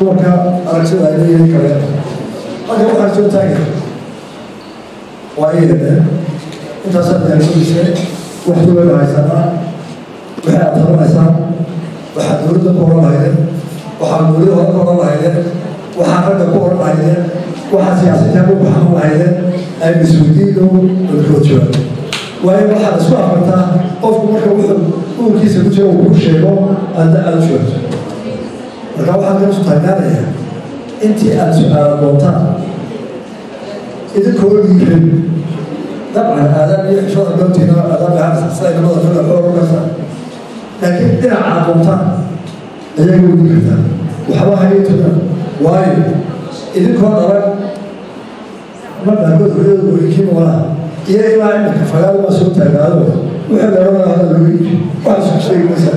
dumarka aragtida ay leeyihiin kale halka waxaan soo taagay waa iyadeen intaasaa diyaarsadisay wax dowlada haysanaa waxay aad tabanaysaan waxaad dowladda ku oran lahaydeen waxaad dowlada ku oran lahaydeen waxaad ragga ku oran lahaydeen waxaad siyaasadda ku baxan lahaydeen ay mas-uuliyiindu dalkoojoa waayo waxaad isku afartaa qofku marka wuxuu uurkiisa ku jira uu ku sheego aadna aada u joogto marka waxaan ka isu taagnaanayaa intii aada su-aala doontaan idinkoo dhiirin dabcan aadaab iyo xishooda goobtiina aadaab ahaan siday nabada fila xoog u kartaa laakiin dhinaca doontaan ayaga wadi kartaa waxba hayatuna waayo idinkoo dhalan marnaagood hooyada hooyinkii noolaa iyo ilaa imika fagaado waa soo taagaado wixii dheerada hada lagu iibi waxaa isku sheegi maysaa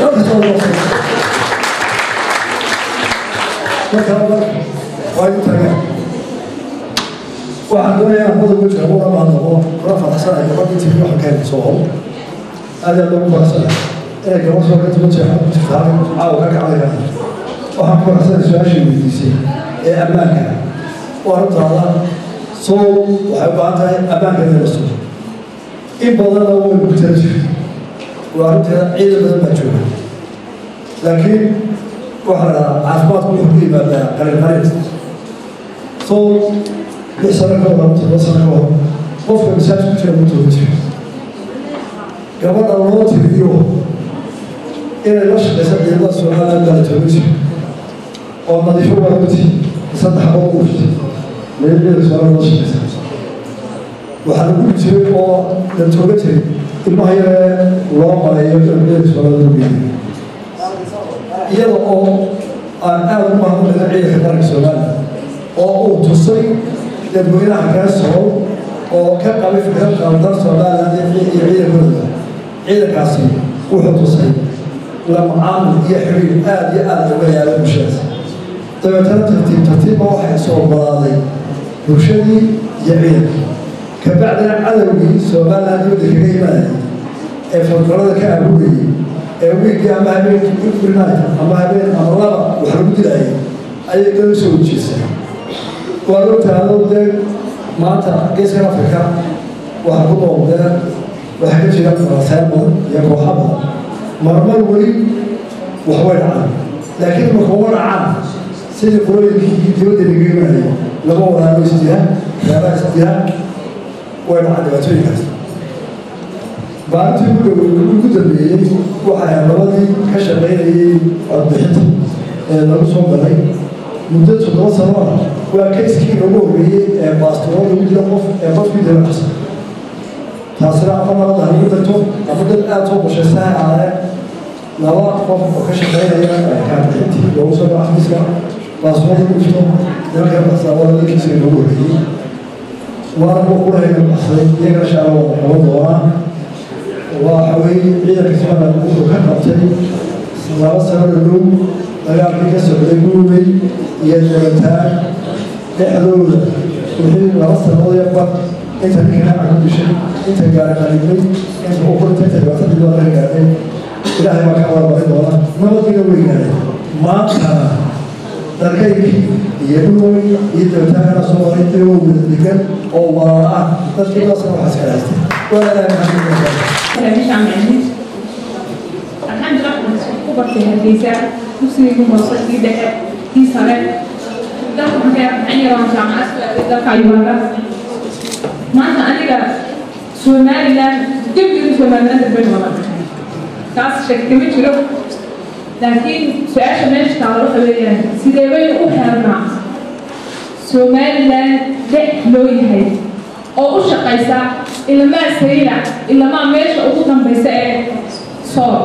marka waa igu taagaan waxaan doonayaa mada wejka uga maadnaqo kula faraxsanay gabadhii tiri waxa keenay soo hol aad aad ugu faraxsanay inay gabadh soo ka tuman jeexo jirtaa caawa ka kacday waxaan ku faraxsanay su-aashii weydiisay ee ammaanka waa runtaada soo waxay u baahan tahay ammaanka inay la sugo in badanna way gurtaa jirta waa runteeda ciidan badan baa jooga laakiin waxaa la dhahaa caafimaadku wuxuu ku yimaadaa qalin qarin soo lix sano ka hor todoba sano ka hor qofka masaaj ku jira mutooga jira gabadha loo tiriyo inay la shaqaysa ciidamada somaliland baa la tooga jira oo nadiifo waa guti saddex boqol ufti meelgeeda somaliland la shaqaysa waxaa lagu jiray oo la tooga jiray ilmaha yaree loo maleeyo meelgeeda somaliland lagu geeyo iyada oo aan aada u mahadnaqayna ciidanka qaranka somaliland oo uu tusay dadweynaha kaasoo oo ka qabay fikrad qaldan somaliland iyo ciidankooda ciidankaasi wuxuu tusay la macaamil iyo xiriir aada iyo aada uga yaala bulshadaas dabeetana tartiib tartiibba waxay soo ogolaaday bulshadii iyo ciidanka kabacdina cadowgii somaliland dibadda kaga imaanayay ee falgalada ka abuurayay ee wiilkii ama habeenkii ifrinay ama habeen ama laba wax lagu dilayay ayay dal soo ujeesay waa ogtaado dee maanta geeskan afrika waxaa ku noqdee waxaa ka jira rasayn badan iyo kooxa badan marmar weli waxbay dhacaan laakiin marka uma dhacaan sidii qurooyinkii dibadda laga imanayay laba walaalo isdila reeraha isdila way dhacaan dhibaatooyinkaas maalintii ugu dhow ugu dambeeyey waxay labadii ka shaqaynayay codbixinta ee lagu soo galay muddo toddoba sano ah waa kayskii lagu horreeyey ee baastoro lagu dilo qof ee qofkii dila qasa taasina ama nabada halagu darto ama dad aada soo qoshaysa ha aadeen laba qof oo ka shaqaynaya kaarbixintii loogu soo galo xafiiska baastoro lagu dhifto nimanka qasaa waa labada kayskii lagu horreeyey waana kuwa kurahayga baxsaday iyagana shaala wada qaban doonaa waxa weeye ciidanka somaliland wuxuu ka qabtay laba sano dhadhow dagaalkii ka socday guubay iyo dabataan dhexdooda wixii laba sanadood iyo bar inta ninkana ku dishay inta gaari qalibay inta ukurta inta dhibaatadii loo ka gaadhay ilaahay baa ka warbarin doona nabadina way gaadhay maantana dalkaykii iyo dhuway iyo dabataanana soo maray iyagoo wada degan oo walaala ah dadkii baasna waxaa iska haystay waa ilaahay maxamed meeshaan micnid alxamdulilah waxaan ku bartay hargeysa dugsigaygu hoose kii dhexe kii sare dalka maxaan yaraan jaamacad ku aaday dalka uganda maanta aniga somaliland dibdigi somaliland darbay wada taas shaki kama jiro laakiin su-aasha meesha taala waxa weeyaan sidee baynu u helnaa somaliland dex loo yahay oo u shaqaysa ilamaa sayla ilamaa meesha ugu dambaysa ee sool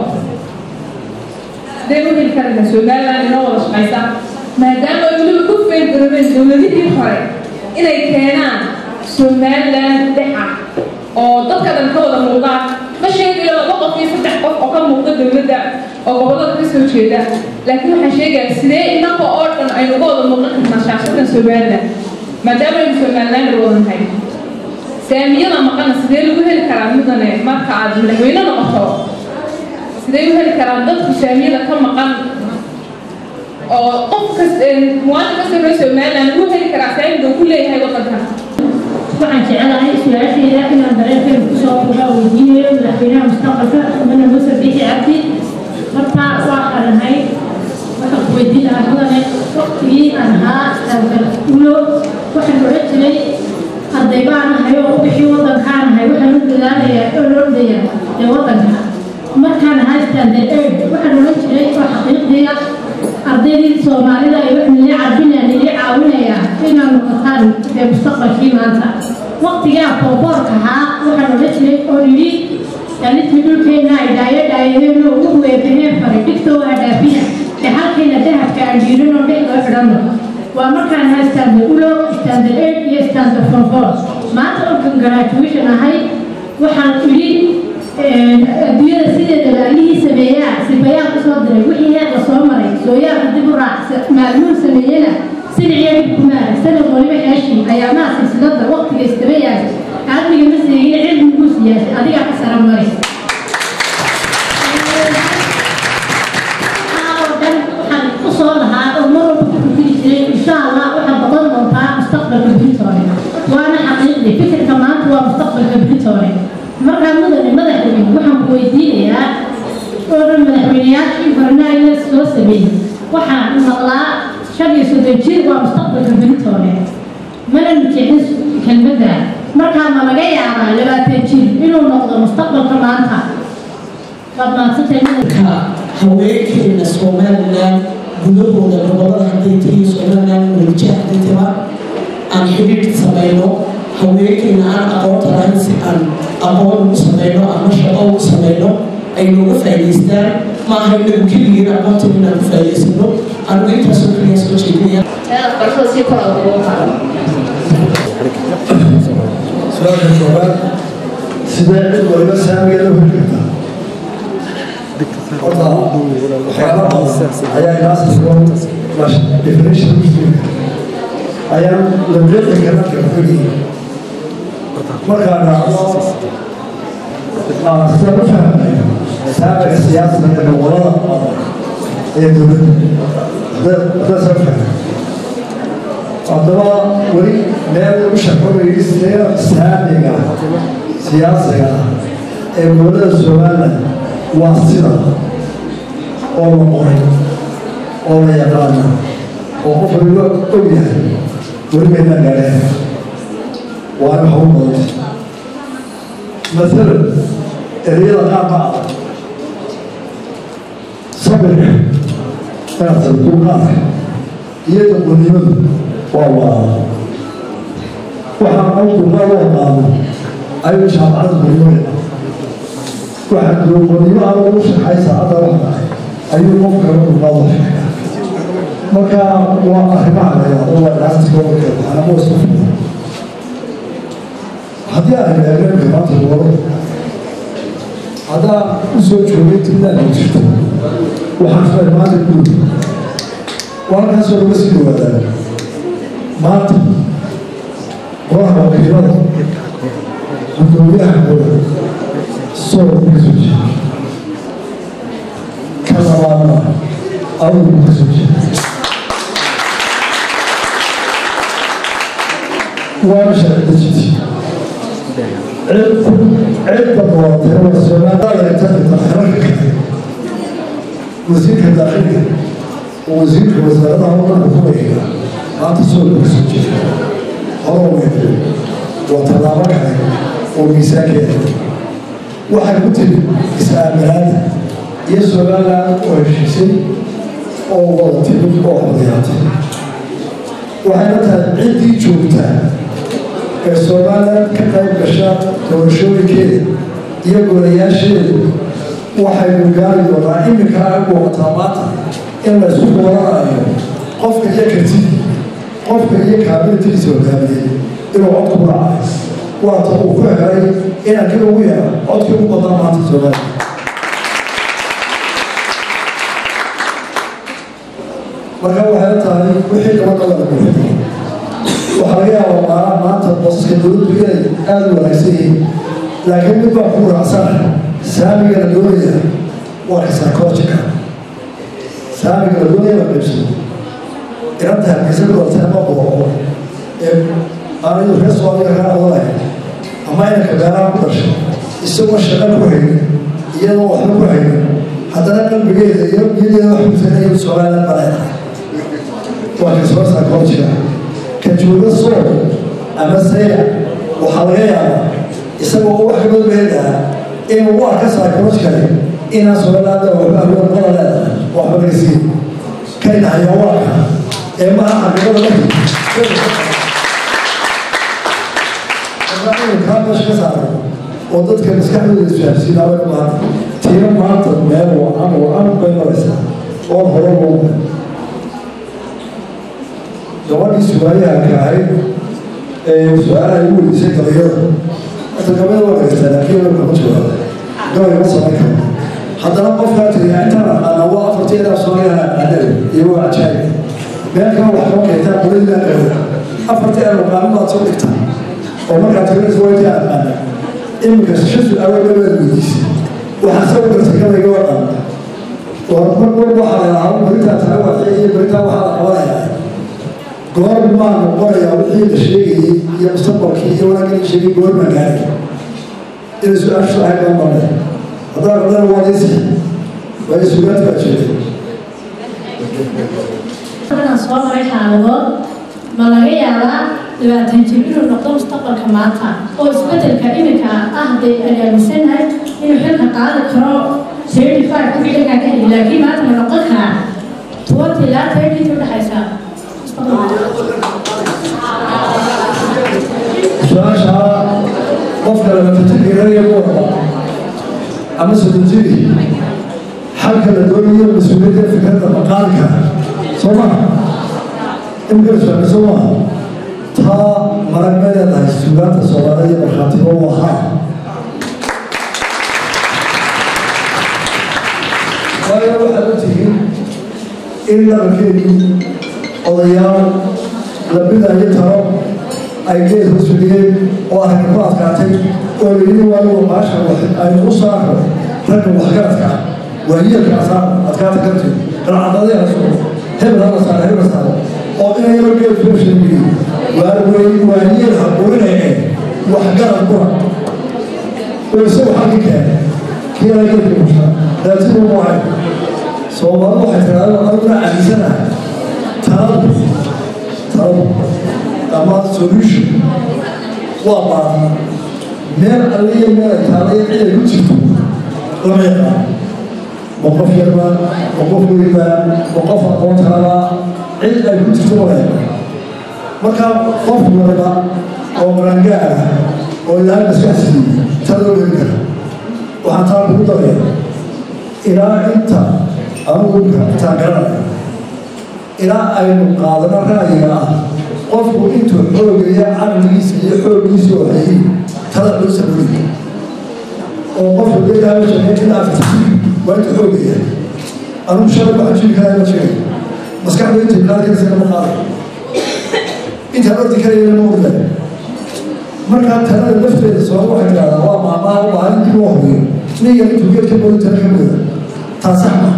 sidee u heli karayna somaliland inoo wada shaqaysa maadaama ay weliba ku feelgarabeen dowladihii hore inay keenaan somaliland dhexa oo dadka dhan ka wada muuqdaan ma sheegayo laba qof iyo saddex qof oo ka muuqda dowladda oo gobollada ka soo jeeda laakiin waxaan sheegaya sidee inaka oo dhan aynu uga wada muuqan karnaa shaashadan somaliland maadaama aynu somaliland wadanahay saamiyada maqana sidee lagu heli karaa mudane marka aad madaxweyne noqoto sidee u heli karaan dadku saamiyada ka maqan oo qof kasta muwaadin kasta reer somaliland uu heli karaa saamiga uu ku leeyahay waddanka waxaan jecelahay su-aashayda inaan dareenkeeda kusoo uga weydiinayo madaxweynaha mustaqbalka mudane muuse bixi cabdi horta waa qaranahay waxaan ku weydiin lahaa mudane waqtigii aan ahaa istaaggal ulo waxaan odhan jiray arday baan ahay oo u bixi waddankaan ahay waxaan u dadaalayaa oo loo dhaya ee waddanka markaan ahaa istaaggal eid waxaan odhan jiray oo xaqiiqdiya ardaydii soomaalida ay wax nili carbinaya nili caawinaya inaan noqotaan ee mustaqbalkii maanta waqtigaa kooboorka ahaa waxaan odhan jiray oo yidhi dhalintii dhulkeena ay dhaayo dhaayadeenoo ugu weebaneen faray dhigtoo waa dhaafina ee halkeena dahabka aan jiirinoo dhexdoo xidhanno waa markaan ahaa istaanda ulo istaanda eid iyo istaanda fonfoor maanta orkan graduation ahay waxaan idhi adduunyada sideedaba allihii sameeyaa sifayaa ku soo diray wixii heerka soo maray sooyaarka dib u raacsa maalmuhu sameeyena siniciya dhib ku maaray sanad waliba xeeshii ayaa maa silsilada waqtiga istaba yahay cilmiga ma seegin cilmi buu siyaasay adigaa ka sara maray waxaan u soo lahaa oo mar walba ku fikiri jiray insha allah waxaad noqon doontaa mustaqbalka britore waana xaqiiqdi fikirka maanta waa mustaqbalka britore markaa mudane madaxweyne waxaan ku weydiinayaa oo dhan madaxweyneyaashii barnaamijka soo sameeyey waxaan maqlaa shan iyo soddon jir waa mustaqbalka britore mana nujecin kelmadda markaa ma laga yaabaa labaatan jir inuu noqdo mustaqbalka maanta waad maadsantay ka haweenkeena somaliland gudahooda gobolada hadday tahiyo somaliland welijaha hadday taba aan xidhiidh samayno haweenkeena aan aqoonta lahayn si aan aqoon ugu samayno ama shaqo ugu samayno ay nooga faa'idaystaan ma aha inagu keligiin aqoontan inaan ku faa'idaysano anigu intaasoo keliya soo jeedinaya barashada si kor ugu qaado su-aasha koobaad sidee cid waliba saamigeeda u heli kartaa horta waxyaala badan ayaa inaasasoo definition muslimka ayaa la deeqi kara kafogii markaa dhacdo sida u fahmayo saamiga siyaasada ee gobolada ee dowladda haddaa soo fahmay haddaba weli meel u shaqomayay sidee saamiga siyaasiga ah ee gobolada somaliland waa sida oo la qoray oo la yaqaana oo qof waliba og yahay weli maynaa gaadheen waana hawl badanta masalan ereyada qaar ma ah sabirka inaad sabduuqaadka iyo daqonnimadu waa waa waxaan awduqaad u aqaano ayuu jaamacada guryoyna waxaa duuqonnimo aan ugu shaxay saacadda wax tahay ayuu qofka duqaad u sheegaa marka waa arrimaha la yidhahdo waa dhaasti gobolka waxaana isku filan haddii aan eegeenka maanta gobolada haddaa u soo joogay tiblaan ay jirto waxaan filay maanta guud waa halkaasoo laga sii dhawaadaa maanta qoraha wakiilada gudoomiyaha gooda soolka ka soo jeeda ka labaadna awgu ka soo jeeda waana sharci dejinti cidda doortay waa soomaaliyata xirarka kale wasiirka daaqilka wasiirka wasaaradaha waddanka ku wareega maanta soolka ka soo jeeda horo weyn waa tallaabo kale oo miisaankeeda waxay ku tiri is-aaminaada iyo somaliland oo heshiisay oo wada timid oo xodayaatay waxayna tahay ciddii joogtaa ee somaliland ka qayb gasha doorashooyinkeeda iyo golayaasheeda waxaynu gaari doonaa iminka ay muuqataa maanta in la isku dooranayo qofka iyo kartidii qofka iyo kaabilitiisa hogaamiyey inuu codku ku dhacay waata uu ku helay inaan kii ugu yeero codkii ugu badan maanta soomaaliya marka waxay tahay wixii gabadha la guuxday waxaa laga yaabaa maala maanta boosaska dowladdu inay aada u wanaagsan yihiin laakiin mid baa ku raacsan saamiga la doonaya waa ka psychological saamiga la doonaya la qaybsado inanta hargeysa ku dhaltay ama booqo ee aanadu reer soomaaliya kaa odanayo ama inanka beeraha ku dhashay isagoo shaqo ku haynin iyadoo waxba ku haynin haddana qalbigeeda iyo niyadeeda wax kusanaya somaliland baa leedahay waa kasoosaa koorjira ka jooga sool ama sayla waxaa laga yaabaa isagoo wax kamid meedaa inuu u arka saakooskale inaan somalilaanda waxba awood qala leedahay waxba laga siiyo kayna hayawaanka ee maha xaqiiqada markii kaa meesha ka saaray oo dadka maskaxdooda isfahamsiinaaba maanta tiina maanta meel wacan wacan bay maraysaa oon hore loo gabadhii sugaaliyahanka ahayd ee su-aalaha igu weydiisay gabayada hata gabada waa gaystaa laakiin waa kama jawaaba gabay ma samayn karo haddana qofkaa tiriyaa intaan aqaana waa afartii ilaa soomaaliyaha aqaanada iyo waa cajaayib meel kale wax kama keentaa qoladiina qeebo afartii ilaa aqaano baad soo dhigtaa oo markaa tirinaysa waa intii aqaana iminka shan su-aalo gabaad weydiisay waxaa soo gartay gabayga waa dhan war mar walba waxaa la yidhaahdaa beritaa taga waxay iyo beritaa waxaa la qabanayaa goor maa noqonayaa wixii la sheegayey iyo mustaqbalkii iyo wanaagii la sheegay goor maa gaaray inay su-aashu ahayd baan marnay haddana qadana waa leesi waa sugaanta baa jeeday waxaan soo maray xaaladood ma laga yaabaa dhibaatan jir inuu noqdo mustaqbalka maanta oo isbedelka iminka ah dee aan aaminsanahay inuu xilka qaadi karo thirty five ku xilkaa ka heli laakiin maanta ma noqon karaa twenty ilaa thirty inta udhexaysa su-aasha qofka labatanjiraya kuwada ama soddonjiri xalka la doonayo mas-uuliyadda fikradda maqaalka soo maha imika su-aal soo maha taa marag ma leedahay sugaanta soomaalida iyo markhaatiba u ahaa waayo waxaad u tihiin in dhaqankeedii odayaal la bidayo talo ay geed hoos fadhiyeen oo aragga ku adkaatay oo layidhi waayo maasha aynu u saaro ragga waxgaradka ah waayeelka asaa adkaata karti qalcadadee asu hebel hala saaro hebel saaro oo inayaba geed fershanigi waa wey waayeel haburinaya waxgarad kura oo isagu xaggi keena kiila geedka musha daatidu muhay soomaalidu waxay tiraahdaa aniguna cadiisanahay taladu taladu ama solution waa baadi meel alliya meel ay taalayo ciday ku jirto lama yaqaan ma qof yarba ma qof weynba ma qof aqoon kalaba cid ay ku jirto lama yaqaan marka qof waliba oo marangaa ah oo ilaahay maskaxsiiyey taloo heli kara waxaan taa kugu daraya ilaa inta anugu intaan garanaya ilaa aynu qaadano ra'yiga ah qofku intuu xoogaya caqligiisa iyo xooggiisa oo hayay tala loo sameeyey oo qofku deegaama shaqeyn ilaa waa intuu xoogaya anugu shalay waxaan jiri karaa ma jiray maskaxda intii qaadkaysana ma qaaday intaan ordi karayana ma orday markaa talada lafteeda soo waxay tidhahdaa waa maamaha u baahan dib loo hubiyo niga intuu geedka booli tala ka mooda taa sax ma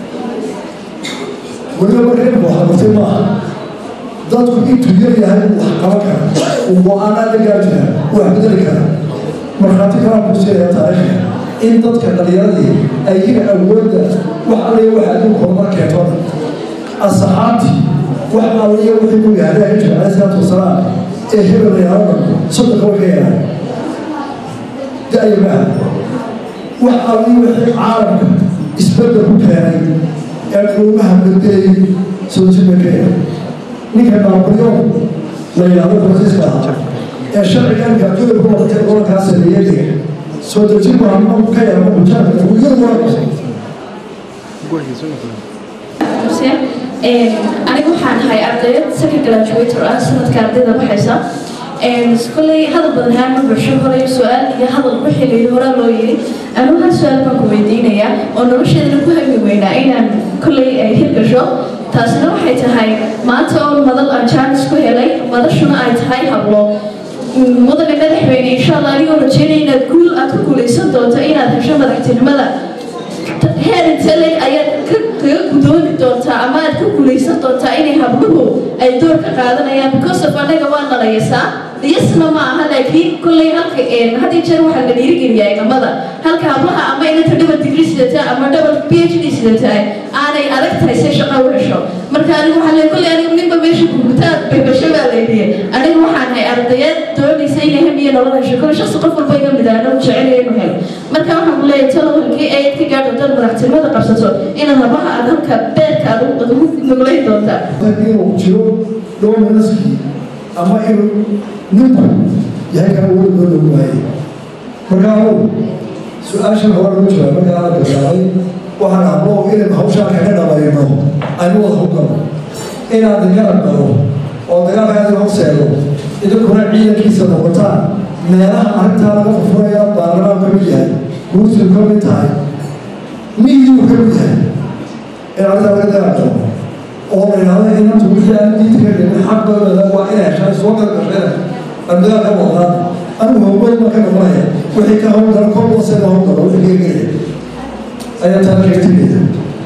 weliba marka imika waxa bartay maaha dadku intuu yar yahay uu wax qaban kara uu go-aanaa la gaari kara uu wax bedeli kara markhaati kalaa ku siinayaa taariikhka in dadka dhalinyaradii ay iyaga awoodda wax alliya wax adduunka horumar keentona asxaabtii wax alliya wixii ku yahay alayhi jira alayhi salaatu wasalaam ee hebel yaalada soddonka way ka yaraan da-ya maaha wax alliya wixii caalamka isbedel ku keenay ee quumaha bedelay soo jibay ka yahay ninka naabulyoon la yidhahdo fransiiska ahaa ee sharciganka adduunka ku noqotay gobolkaa sameeyadiga soo dejin baa ka yara mujaanka uu iyadu waa anigu waxaan ahay ardayad second graduator ah sanadka ardayda baxaysa kolley hadal badan haan ma bulsho horay su-aal iyo hadal wixii layidhi horaa loo yidhi anu hal su-aal baan ku weydiinayaa oo nolosheedana ku hami weynaa inaan kolley ay hirgasho taasina waxay tahay maanta oo madal aan jaanis ku helay madashuna ay tahay hablo mudane madaxweyne insha allah anigoo rajeynaya inaad guul aad ku guulaysan doonto inaad hesho madaxtinimada heer intee leeg ayaad ka kaga gudoomi doontaa ama aad ka guulaysan doontaa inay habluhu ay door ka qaadanayaan because of anaga waa nalaysaa iyasna ma aha laakiin kolley halka had iyo jeer waxaa la dhiirigeliyaa inamada halka hablaha ama inanta double degree sidata ama double p h d sidata aanay adag tahay se shaqa u hesho marka anigu waxaa leeyahay kolley anigu ninba meesha gugutaad beebasho baa laydiye anigu waxaan hay ardayad doonaysa inay hamiya nolol hesho kolley shaqsi qof walba iga mid ah anagu jecelaya inuu helo marka waxaan ku leeyahay talo halkii ayaad ka gaadho dad madaxtinimada qabsato inaad habaha aad halka beerka aad ugu nuglayn doontaa inuu jiro dominaskii ama inuu ninku yahay kana weli loo lagu waayey marka anugu su-aashan hore lagu jira markaa la bilaabay waxaan hablo inaynu hawshaan kaga dhabayno aynu wada hogano inaad garab galo oo dagaalkaadi hooseedo idinkuna ciidankiisa noqotaan meelaha arrintaa laga furfuraya baarlamaan ka mid yahay guursidu ka mid tahay miyuu ka mid yahay in arrintaa laga dagaal galo oo la yidhahdo inantu wixii aan diinta ka dhimin xaqooda waa inay heshaan soo gargasheen abdaal ka wadaan anigu howlgol ma ka noqonaya wixii ka howlgala kor hoose la howlgalo wixii geegelaya ayaa taa sheegtinaya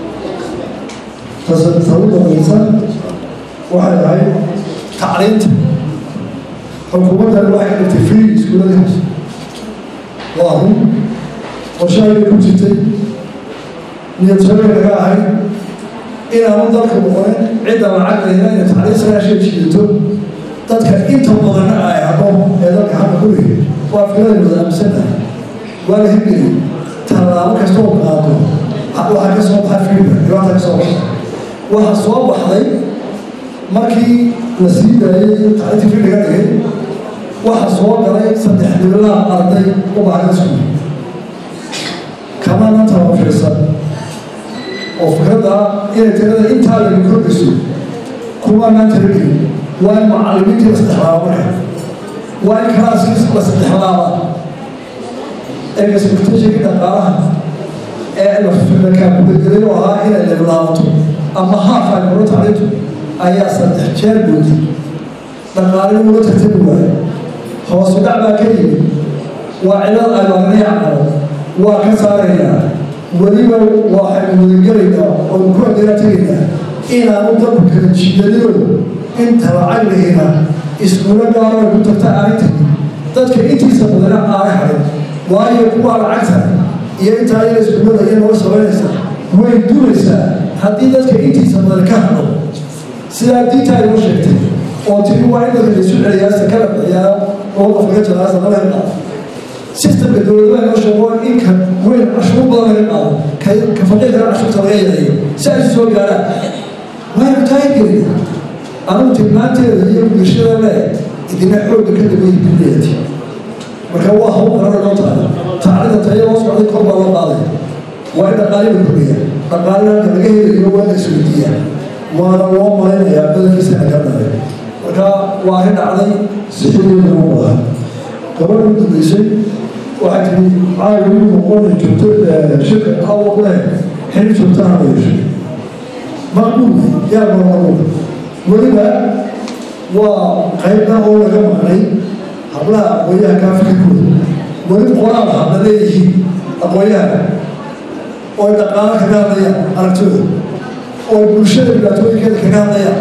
tasawu dambaysa waxay ahayd tacliinta xukuumaddan waxay ka dhigtay free iskuullada hoose waa run qorshahaybay ku jirtay niyad shabay laga ahayd inaanu dalka noqonin cidda lacag lehna inay tacliin sagaashan jiidato dadka inta badanna ay habo ee dalka hadda ku leeyahay waa fikrada wadaamsanaha waa la hirgeliyay tallaabo kasta oo qaado waxaa ka soo baxa fiirda dhibaata ka soo baxa waxaa soo baxday markii la sii daayay tacliintii fiirda ka dhigay waxaa soo galay saddex dhibilaa arday u baahan iskuul kamana tabafiirsan oo fikradda inay tirada intaa laga kordhiso kumanaan tiragelin waa in macallimiintii la saddexlaaba marka waa in kalaaskii la saddexlaaba ee expectationkii dhaqaalaha ee la kaabudagelay oo ahaa inay leblaabato ama haaf ay kula tacliintu ayaa saddex jeer boodi dhaqaalina ula tartami waayo hoosu dhac baa ka yimid waa cilad ay magnay caqalo waa ka saaraynaa weliba waxaynu wadagelaynaa oonu ku adeera tegaynaa inaanu dalku kala jiidadino inta lacag lahina iskuulo gaaro ay ku tagta aanay tagin dadka intiisa badana aanay harin waayo kuwa lacagta iyo intaa yar iskuullada iyo nooga samaynaysa way dulaysaa haddii dadka intiisa badan ka hadho sidaa diinta ay ugu sheegtay oo tiri waa in dadka laisu celiyaa sakala bixiyaa oo qofkaga jaraasa laba hel sistamka dowladaha noo sheego in ka weyn cashuur badan laga qaado ka faqiirkana cashuurta laga yareeyo si ay soo gaaraan waynu taageerina anugu tilmaanteeda iyo bulshada le idina xoogga ka dambeeyay kuleeti marka waa hawl qarana noo tahay taclida taya loo socday kor baa loo qaaday waa in dhaqaaliba kordhiya dhaqaalina halka laga helayo waa la isweydiiyaa waana loo malaynayaa badankiisa aganaday marka waa arrin dhacday sixideeda lagu wadaa gabadha u dambeysay waxay tiri caawi wiil noqon joogto shirka awaq leh xili joogtaha la yeeshay maqbuul yaa marmaruul weliba waa qaybna oo laga maqnay hablaha aqoonyaha kaafikirkooda weli qoraal habla leeyihiin aqoonyaha ooy dhaqaalo kaga hadlayaan aragtooda ooy bulshada dhibaatooyinkeeda kaga hadlayaan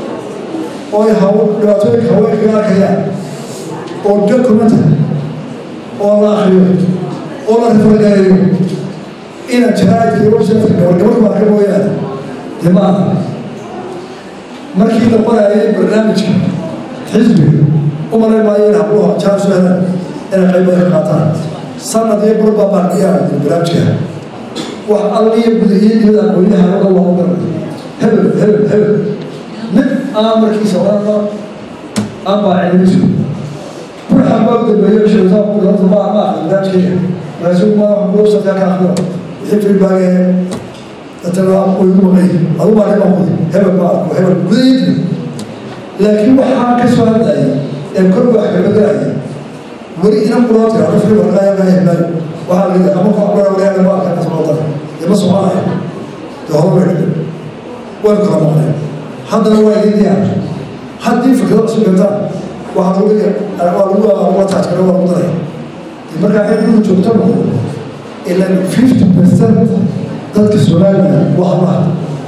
ooy dhibaatooyinka haween kaga arkayaan oo documentary oo la akriyo oo la rifagareeyo inaad jaraa'idka iyo websiteka gabar gabarku arka mooyaane dee ma aha markii la qoraayay barnaamijka xisbiga u malayn maayo in habluha jaan soo helaan inay qaybada ka qaataan sanad iyo burbaa baardiyaa barnaamijka wax alliya gudahiyo dibada aqoonyaha oga waa garanay hebel hebel hebel mid aan markiisa odhanba aan baa cilmisu ruuxa baa u dambeeyo sheegtaa ku dhanta ma ma aqrin barnaamijkeega markaasuu ma websiteka ka aqriyo wixii feedbackee dadana way u maqay adu baa dhiban kudi hebel ma arko hebel gudahiyo laakiin waxaa ka soo hadlayay ee kor wax kaga galaya weli inan kuloo tira qofkii warqaaya kaa heblayo waxaa la yidhi ama koox bara walayaga ma arka kasoo dara dee ma soconaya dee hore way dhigay way kala maqneen haddana waa idin diyaar haddii fikrado cusub gataan waxaa lagu waa lagu waa taajkana waa lagu daraya dee markaa xilligu joogto noqdo ilan fifty percent dadka somaliland waa hablaha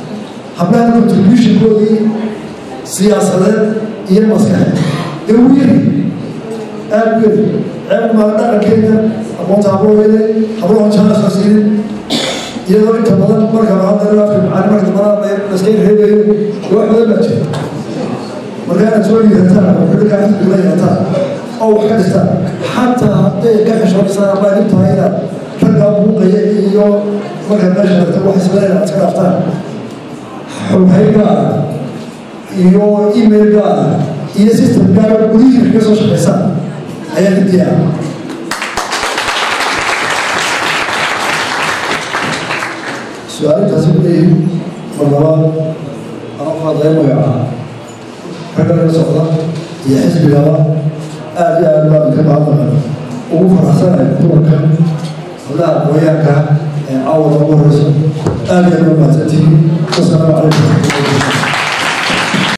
hablaha contributionkoodii siyaasadeed iyo maskaxeed dee wuu yari aad u yari ceeb maa dhaqankeena aqoonta habooyade hablaha janaasa siinin iyadoo inta badan marka hadda afka macaan marka dambana laskay reebayo wax badan baa jira marka inaad soo liidataan oo xilkaa xisbiga la yeelataan oo wax ka dhistaan xataa hadday ka xishoonaysaa ama idin tahay inaad ragga buuqaya iyo markaad meesha tagto wax isleeya aad iska dhaaftaan xoghay gaara iyo email gaara iyo system gaara gudihiina kaga soo shaqaysaan ayaa didiyaa su-aalintaasi kuleeyihin marlabaad ama qaadaya magaca ragga laga socda iyo xisbigaba aad iyo aad baan ka baadnaqan ugu faraxsanahay dumarka hablaha aqooyaanka ee caawada ugu horeyso aad iyo aad baa mahadsantihiin wasalaamu calaykum